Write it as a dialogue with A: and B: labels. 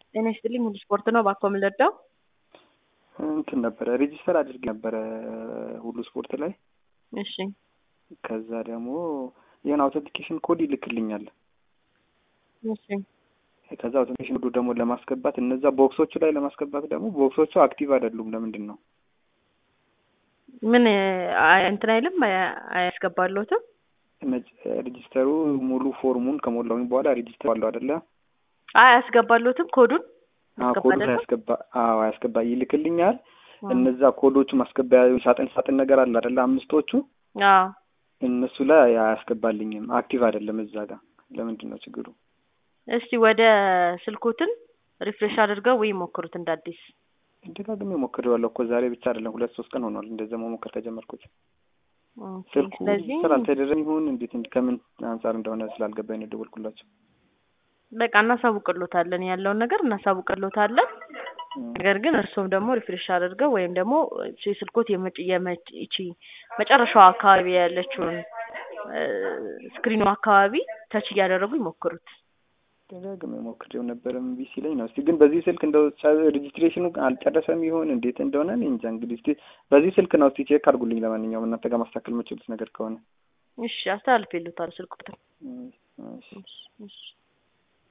A: ጤና ይስጥልኝ ሙሉ ስፖርት ነው። ባኮ የምንለዳው
B: እንትን ነበረ ሬጂስተር አድርግ ነበረ ሁሉ ስፖርት ላይ
A: እሺ
B: ከዛ ደግሞ የሆነ አውተንቲኬሽን ኮድ ይልክልኛል።
A: እሺ
B: ከዛ አውተንቲኬሽን ኮዱ ደግሞ ለማስገባት እነዛ ቦክሶቹ ላይ ለማስገባት ደግሞ ቦክሶቹ አክቲቭ አይደሉም። ለምንድን ነው?
A: ምን አይ- እንትን አይልም አያ- አያስገባለሁትም
B: ሬጂስተሩ ሙሉ ፎርሙን ከሞላውኝ በኋላ ሬጂስተር አለው አይደለ?
A: አይ አያስገባለሁትም ኮዱን
B: አዎ
A: ማስገባ
B: ኮዱን
A: አይደለም?
B: አያስገባ አዎ አያስገባ ይልክልኛል።
A: አዎ።
B: እነዛ ኮዶቹ ማስገቢያ ሳጥን ሳጥን ነገር አለ አይደለ? አምስቶቹ
A: አዎ
B: እነሱ ላይ አያስገባልኝም። አክቲቭ አይደለም እዛ ጋር። ለምንድን ነው ችግሩ?
A: እስቲ ወደ ስልኮትን ሪፍሬሽ አድርገው ወይ ሞክሩት እንደ አዲስ
B: ደጋግሜ ሞክሬዋለሁ እኮ ዛሬ ብቻ አይደለም ሁለት ሶስት ቀን ሆኗል እንደዛ መሞከር ከጀመርኩት።
A: ኦኬ።
B: ስልኩ
A: ስለዚህ
B: ስራ አልተደረገም ይሁን እንዴት እንዲ- ከምን አንጻር እንደሆነ ስላልገባኝ ነው የደወልኩላቸው።
A: በቃ እናሳውቅሎታለን ያለውን ነገር እናሳውቅሎታለን። ነገር ግን እርሱም ደግሞ ሪፍሬሽ አድርገው ወይም ደግሞ የስልኮት የመጭ የመጭ ይቺ መጨረሻው አካባቢ ያለችውን ስክሪኑ አካባቢ ተች እያደረጉ ይሞክሩት።
B: ደጋግሜ ሞክሬው ነበር እምቢ ሲለኝ ነው። እስቲ ግን በዚህ ስልክ እንደው ጨ- ሬጂስትሬሽኑ አልጨረሰም ይሆን እንዴት እንደሆነ እኔ እንጃ። እንግዲህ እስቲ በዚህ ስልክ ነው እስቲ ቼክ አድርጉልኝ። ለማንኛውም እናንተ ጋር ማስተካከል የምችሉት ነገር ከሆነ
A: እሺ አስተላልፌልዎታል ስልክ ቁጥር
B: እሺ፣ እሺ።
A: እሺ እሺ